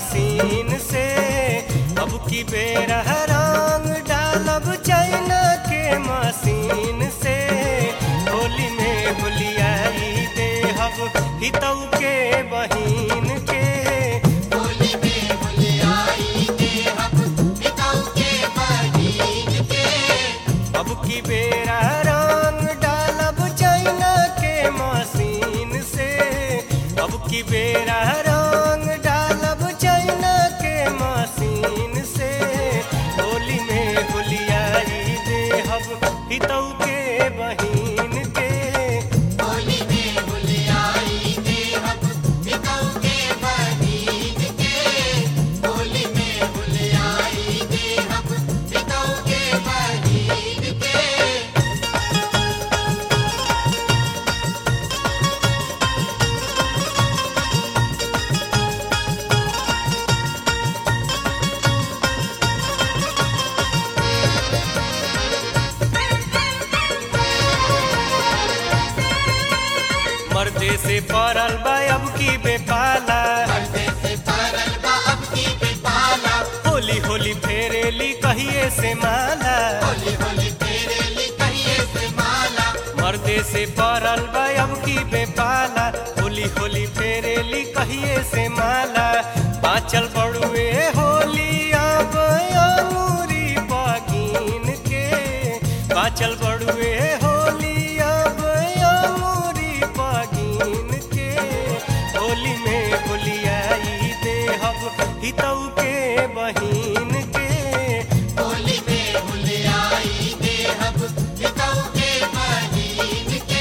machine से अब की बेर रंग डालब चाइना के मशीन से होली में होलियाई देहब हितऊ के बहिन के होली में होलियाई देहब पिताऊ के बहिन के अब की बेरा रंग डालब चाइना के मशीन से अब की बेरा रंग डालब चाइना के मशीन से होली में होलियाई देहब हितऊ के बहिन के होली में होलियाई देहब पिताऊ के बहिन के होली में होलियाई देहब पिताऊ के बहिन के मर्दे से पड़ल बा अब की बेपाला पर्दे से परल बा अब की बेपाला होली होली फेरेली कहिए से माला होली होली तेरे ली कहिए से माला मर्दे से पड़ल बा अब की बेपाला होली होली फेरेली कहिए से माला बाचल बड़ुए होली अब अंगूरी बगिन के बाचल बड़ुए होली अब अंगूरी बगिन के होली में होलियाई देहब हितऊ के